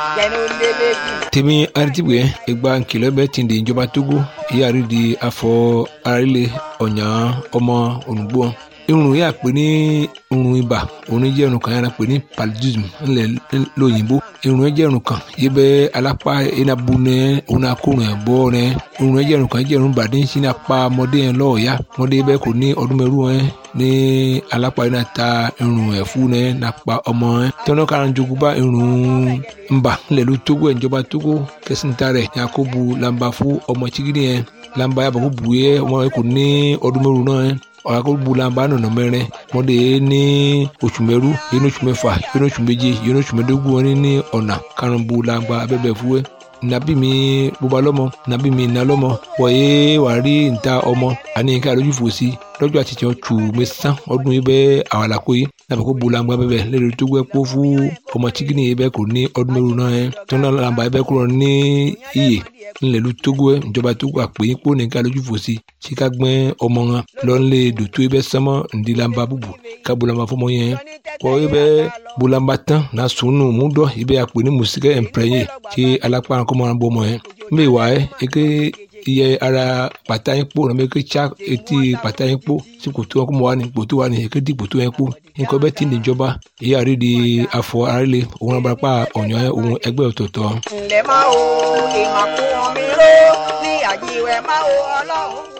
tèmi aritibue egba nkìlọ̀ bẹ ti di ìjọba togo ìyáàrí di afọ arílẹ̀ ọ̀nyà ọmọ olùgbò irun yà pé ní irun ibà òun jẹ́ irun kan yàrá pé ní paludism ńlẹ̀ lóyìnbó irun jẹ́ irun kan yìí bẹ́ alápá enabu nẹ òun akórun ẹ̀ bọ́ nẹ irun jẹ́ irun kan jẹ́ irun bàdé ń sin apá ọmọdé yẹn lọ́ọ̀ọ́yá ọmọdé bẹ́ẹ̀ kò ní ọdún mẹ́rù ẹ̀ ní alápá yẹn ta irun ẹ̀ fún nẹ nàpa ọmọ ẹ̀ tọ́nà kan jogun bá irun ńbà ńlẹ̀ ló tógó ẹ̀ ìjọba tógó kẹsìntà rẹ̀ yakubu lamba fún ọmọ chigidi yẹn lamba yàbọ̀ kó bu yẹ ọmọ yẹn kò ní ọdún mẹ́rù náà ẹ̀ ọ̀rọ̀ bulamba nọ̀nà mẹ́rin mọ́dé ní oṣù mẹ́rú yẹn oṣù mẹ́fà yẹn oṣù méje yẹn oṣù mẹ́dógún wọn ní ọ̀nà karùn-ún bulamba abẹ́bẹ̀ fúwẹ́ nabi mi bóba lọ́mọ nabi mi iná lọ́mọ wọ̀nyé wàá rí níta ọmọ àní ká lójú fò sí lọ́jọ́ àti tiẹ̀ tù mí sán ọdún yìí bẹ́ẹ̀ àwọn àlàkó yìí nàbẹ̀ kó bulamba bẹ́ẹ̀ lẹ́nu tó gbẹ́ kó fún ọmọ chikini yìí bẹ́ẹ̀ kò ní ọdún mẹ́rù náà yẹn tó náà làǹbà yìí bẹ́ẹ̀ kúrò ní iyè ńlẹ̀lú togo ẹ̀ ìjọba togo àpè yín kó nìkan lójú fò sí tí ká gbẹ́ ọmọ wọn lọ́nlẹ̀ dòtó ẹ bẹ́ sánmọ́ ńdílamba búbu ká bulamba fọmọ yẹn kọ́ ẹ bẹ́ bulamba tán na sunu múdọ̀ ẹ bẹ́ àpè ní mùsíkẹ́ ẹ̀ǹpẹ̀rẹ̀yẹ tí alápá kọ́mọ náà bọ́ ọmọ yẹn mbẹ́ wà ẹ́ eke iye ara pàtà yín kpó nàbẹ́ eke tsa etí pàtà yín kpó tí kòtò wọn kó mọ wà ní kòtò wà ní eke di kòtò yẹn kpó nǹkan bẹ́ẹ̀ ti níjọba èyí àrí di afọ arílẹ̀ òun náà barapá ọ̀nyọ́ òun ẹgbẹ́ ọ̀tọ̀ọ̀tọ̀. ǹlẹ́ máa wo ìmàkùn mi ró ní àjíwẹ̀ máa wo ọlọ́run.